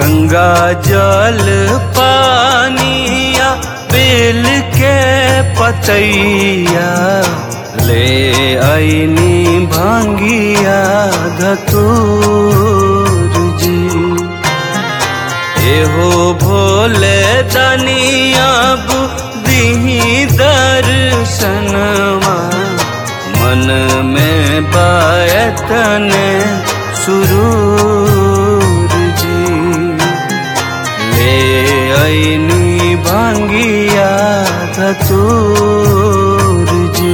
गंगा जल पानिया बेल के पतैया ले आईनी भांगिया धतूर जी एहो भोले दनिया बुद्धि दर्शनवा मन में बायतन सुरूर जी ले ऐनी भांगिया धतूर जी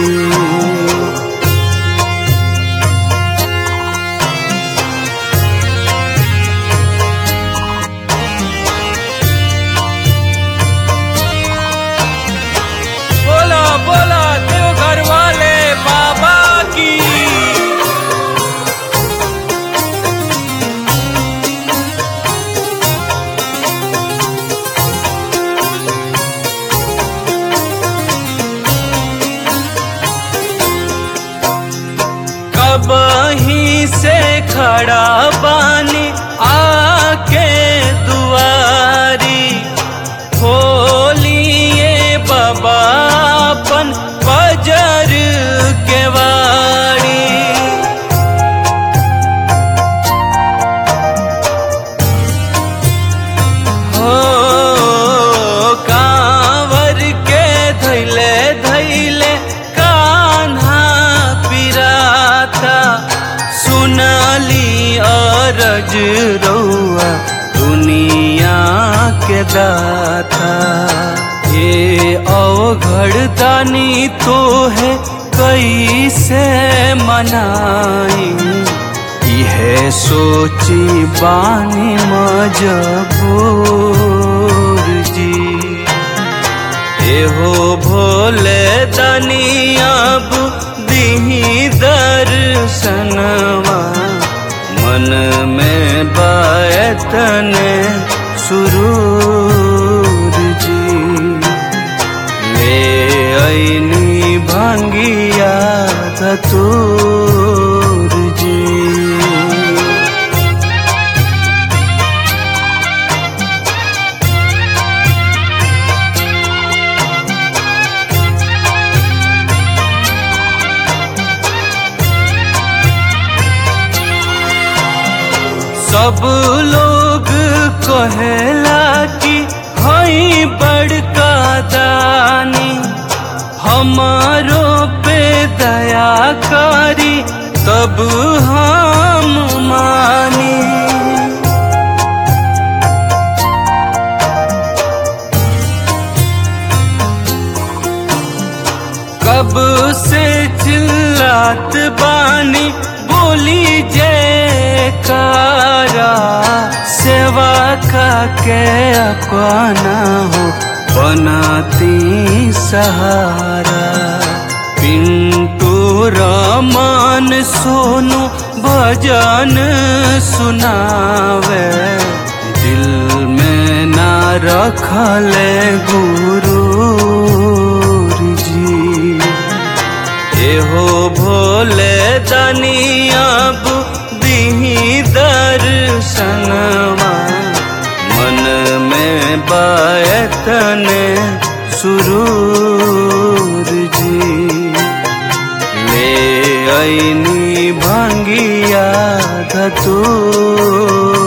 बोला बोला देवघर वाले बाबा की कब ही से खड़ा बानी आके दुआरी खोलिए बाबा अपन बजर के वाड़ी हो कांवर के धैले धैले कान्हा पिराता सुनली अरज रौआ दुनिया के दाता ये अवघड़ दानी तो है कैसे मनाई इहे सोची बानी मजबूर जी एहो भोले दनिया बुद्धि दर्शनवा मन में बायतन सुरूर जी ले ऐनी भांगिया धतूर जी सब लोग कहेला कि हई बड़का दानी हमारो पे दया करी तब हम मानी कब से चिल्लात बानी बोली जयकारा सेवा का के अपना हो बनाती सहारा पिंटू रमन सोनू भजन सुनावे दिल में ना रखले गुरु जी एहो भोले दनिया बुद्धि दर्शनवा मन में बायतन सुरूर जी ले ऐनी भांगिया धतूर